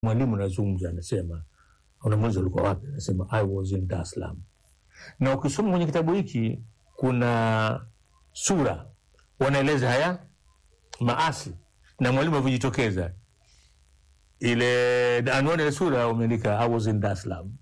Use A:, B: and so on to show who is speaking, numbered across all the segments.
A: mwalimu anazungumza, anasema, unamuuliza ulikuwa wapi? Anasema I was in Dar es Salaam. Na ukisoma kwenye kitabu hiki kuna sura wanaeleza haya maasi na mwalimu alivyojitokeza. Ile anwani ya sura umeandika I was in Dar es Salaam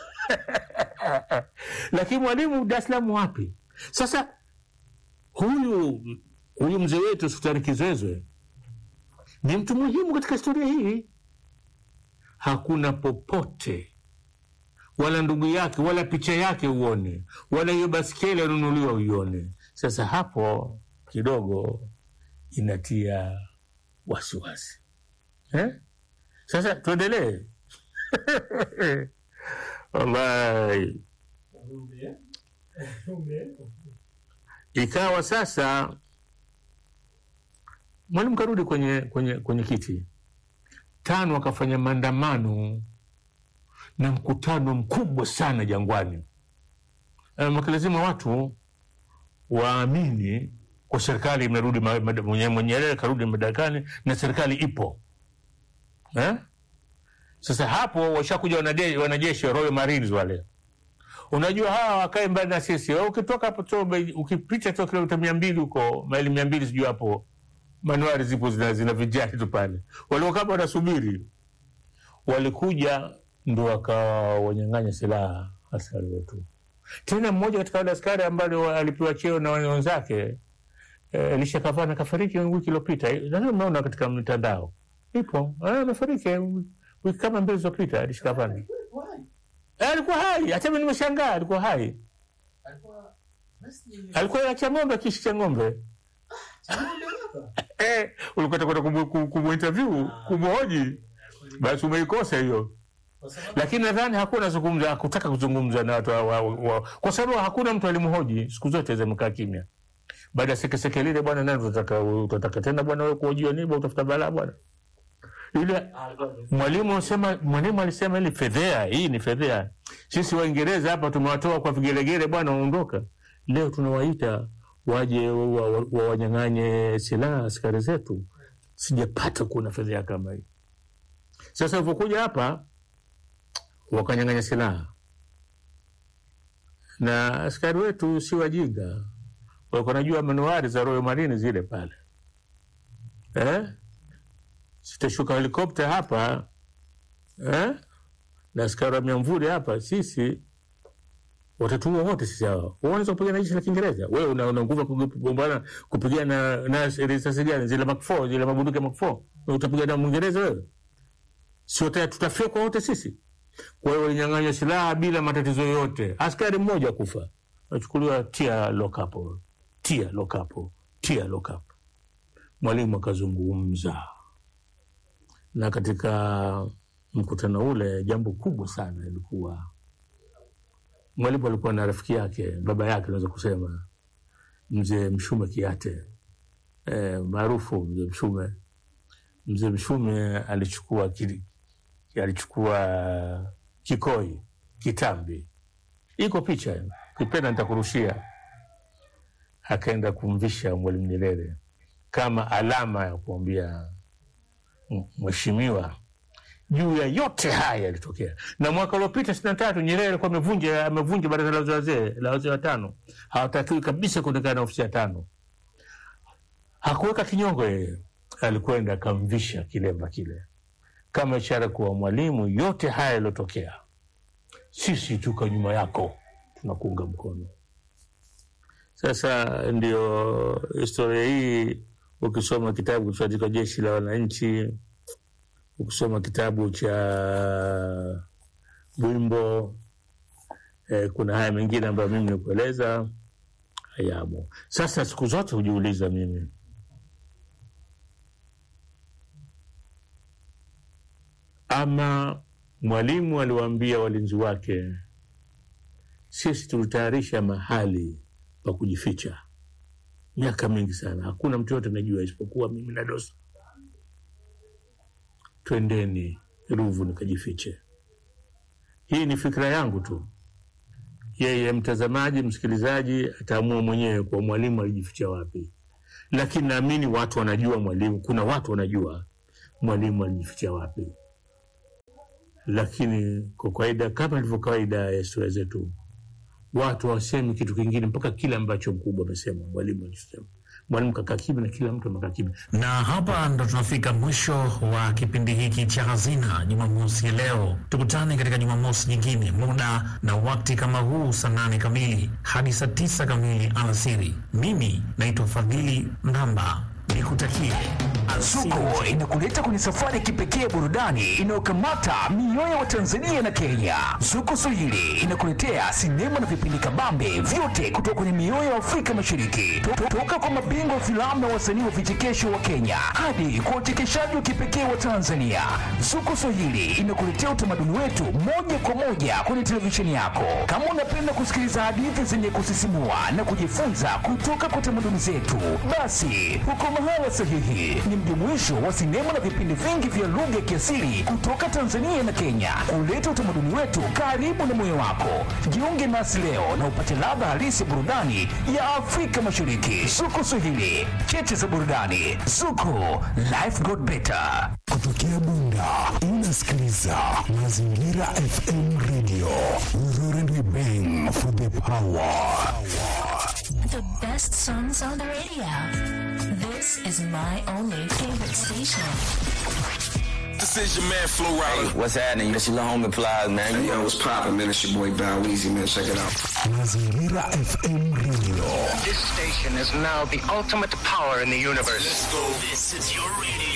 A: lakini mwalimu Dar es Salaam wapi? Sasa huyu huyu mzee wetu Sultani Kizwezwe ni mtu muhimu katika historia hii. Hakuna popote wala ndugu yake wala picha yake uone, wala hiyo baskeli anunuliwa uione. Sasa hapo kidogo inatia wasiwasi eh? Sasa tuendelee. Wallahi, ikawa sasa mwalimu karudi kwenye, kwenye, kwenye kiti tano, akafanya maandamano na mkutano mkubwa sana Jangwani. Um, lazima watu waamini kwa serikali imerudi, Nyerere karudi madarakani na serikali ipo eh? Sasa hapo washakuja wanajeshi wa Royal Marines wale, unajua hawa wakae mbali na sisi. Ukitoka hapo Tobe, ukipita tu kilomita mia mbili huko maili mia mbili sijui hapo manuari zipo zina, zina vijani tu pale, waliokama wanasubiri. Walikuja ndo wakawa wanyang'anya silaha askari wetu. Tena mmoja katika wale askari ambaye alipewa cheo na wenzake Elisha Kavana kafariki wiki iliyopita, nadhani mnaona katika mitandao ipo, amefariki wiki kama mbili zilizopita. Elisha Kavana alikuwa hai, hata mimi nimeshangaa, alikuwa hai, alikuwa acha ng'ombe, kishi cha ng'ombe eh, ulikuwa kwenda kumuinterview kumhoji, basi umeikosa hiyo lakini nadhani hakuna zungumza, hakutaka kuzungumza na watu wa, wa, wa, kwa sababu hakuna mtu alimhoji. Siku zote zimekaa kimya. Baada ya sekeseke lile, bwana, nani utataka tena bwana wewe kuhojiwa nini? Utafuta balaa bwana. Ile mwalimu alisema, mwalimu alisema ili fedhea hii ni fedhea. Sisi Waingereza hapa tumewatoa kwa vigelegele bwana, waondoka. Leo tunawaita waje wawanyang'anye wa silaha askari zetu. Sijapata kuona fedhea kama hii. Sasa ulivyokuja hapa wakanyang'anya silaha na askari wetu si wajinga, walikuwa najua manuari za Royal Marine zile pale eh? Sitashuka helikopta hapa eh? na askari wa miamvuli hapa, sisi watatuua wote sisi hawa. Unaweza kupigana jeshi la Kiingereza? Wewe una, una nguvu kugombana kupigana na risasi gani? Zile Mark 4 zile mabunduki Mark 4 utapigana na Mwingereza wewe? Sio tutafyekwa wote sisi. Kwa hiyo walinyang'anywa silaha bila matatizo yoyote. Askari mmoja kufa, achukuliwa tia lokapo, tia lokapo, tia lokapo. Mwalimu akazungumza, na katika mkutano ule jambo kubwa sana ilikuwa mwalimu alikuwa na rafiki yake, baba yake naweza kusema, mzee Mshume Kiate e, maarufu mzee Mshume. Mzee Mshume alichukua kili alichukua kikoi kitambi, iko picha, kipenda nitakurushia. Akaenda kumvisha Mwalimu Nyerere kama alama ya kuambia mheshimiwa, juu ya yote haya yalitokea. Na mwaka uliopita sitini na tatu Nyerere alikuwa amevunja amevunja baraza la wazee la wazee watano, hawatakiwi kabisa kuonekana na ofisi ya tano. Hakuweka kinyongo yeye, alikwenda akamvisha kilemba kile kama ishara kuwa mwalimu, yote haya yaliyotokea, sisi tuko nyuma yako, tunakuunga mkono. Sasa ndio historia hii. Ukisoma kitabu kilichoandikwa Jeshi la Wananchi, ukisoma kitabu cha Bwimbo, eh, kuna haya mengine ambayo mimi nikueleza hayamo. Sasa siku zote hujiuliza mimi ama mwalimu aliwaambia walinzi wake, sisi tulitayarisha mahali pa kujificha miaka mingi sana, hakuna mtu yote anajua isipokuwa mimi na Dosa. Twendeni Ruvu nikajifiche. Hii ni fikra yangu tu, yeye mtazamaji, msikilizaji ataamua mwenyewe kwa mwalimu alijificha wapi, lakini naamini watu wanajua mwalimu, kuna watu wanajua mwalimu alijificha wapi. lakini kwa kawaida, kama ilivyo kawaida ya historia zetu, watu hawasemi kitu kingine mpaka kile ambacho mkubwa amesema, mwalimu alisema. Mwalimu kakaa kimya na kila mtu amekaa kimya.
B: Na hapa ndo tunafika mwisho wa kipindi hiki cha Hazina Jumamosi ya leo. Tukutane katika Jumamosi nyingine, muda na wakati kama huu, saa nane kamili hadi saa tisa kamili alasiri. Mimi naitwa Fadhili Mramba, nikutakie
C: Zuko inakuleta kwenye safari ya kipekee ya burudani inayokamata mioyo wa Tanzania na Kenya. Zuko Swahili inakuletea sinema na vipindi kabambe vyote kutoka kwenye mioyo ya Afrika Mashariki, To- toka kwa mabingwa wa filamu na wasanii wa vichekesho wa Kenya hadi kwa uchekeshaji wa kipekee wa Tanzania. Zuko Swahili inakuletea utamaduni wetu moja kwa moja kwenye televisheni yako. Kama unapenda kusikiliza hadithi zenye kusisimua na kujifunza kutoka kwa tamaduni zetu, basi uko mahala sahihi. Ni mjumuisho wa sinema na vipindi vingi vya lugha ya kiasili kutoka Tanzania na Kenya, kuleta utamaduni wetu karibu na moyo wako. Jiunge nasi leo na upate ladha halisi ya burudani ya Afrika Mashariki. Zuko Swahili, cheche za burudani. Zuko, life got better.
D: Kutokea Bunda unasikiliza Mazingira FM Radio. We roar and we bang for the power.
E: The best songs on the radio. This is my only favorite station.
F: This is your man Flo Rida.
G: What's happening? This your little homie Plies, man.
F: Hey, yo, what's poppin', man? It's your boy Bow Weezy, man. Check it out.
D: Mazingira FM Radio.
H: This station is now the ultimate power in the universe.
F: Let's go.
I: This is your radio.